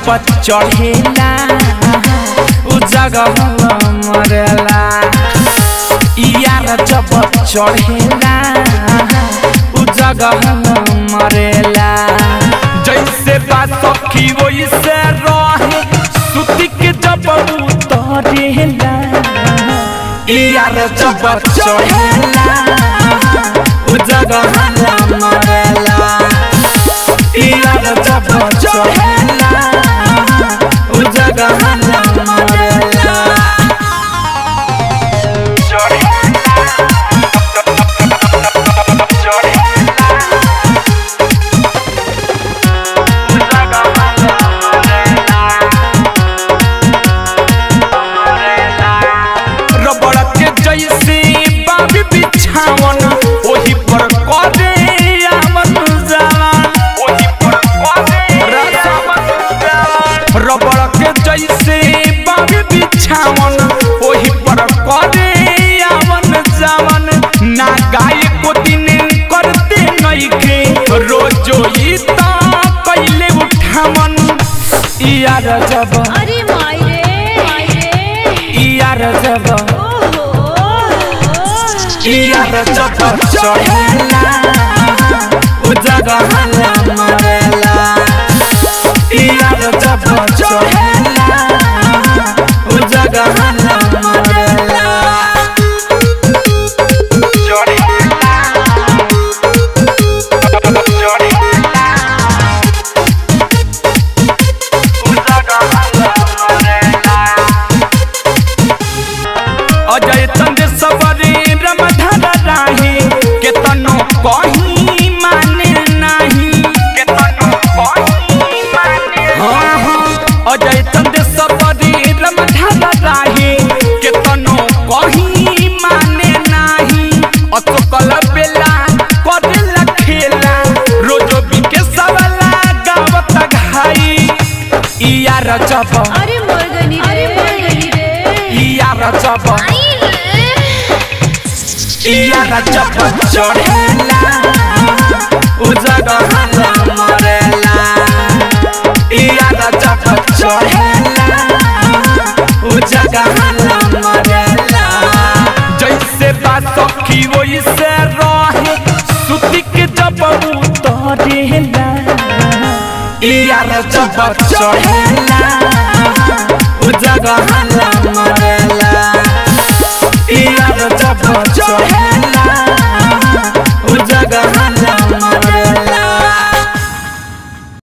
जब चढ़ेला उ जगह मरेला यार जब चढ़ेला उ जगह मरेला जैसे बात सखी वैसे रहे सुती के जब उतरेला यार जब चढ़ेला उ जगह मरेला यार जब चढ़ेला उ जगह मरेला रबड़ के जैसे बाबी बिछावन ओही पर करे आवन जावन ओही पर करे रबड़ के जैसे बाबी बिछावन ओही पर करे आवन जावन ना गाय को दिन करते नइखे रोजो ई ता कैले उठावन यार जब अरे माई रे माई रे यार जब ओहो यार जब चढ़ेला उ जगह मरेला यार जब चढ़ेला उ जगह मरेला अजय चंद सबरी रमधर राही केतनो कहीं माने नाही केतनो कहीं माने हाँ हाँ अजय चंद सबरी रमधर राही केतनो कहीं माने नाही अतकल बेला करेला खेला रोजो बिके सबला गावत घाई यार जब अरे मर गनी रे मर गनी रे यार जब आई रे यार जब चढ़ेला उ जगह मरेला यार जब चढ़ेला उ जगह मरेला जैसे बात सखी वैसे रहे सुती के जब उतरेला यार जब चढ़ेला उ जगह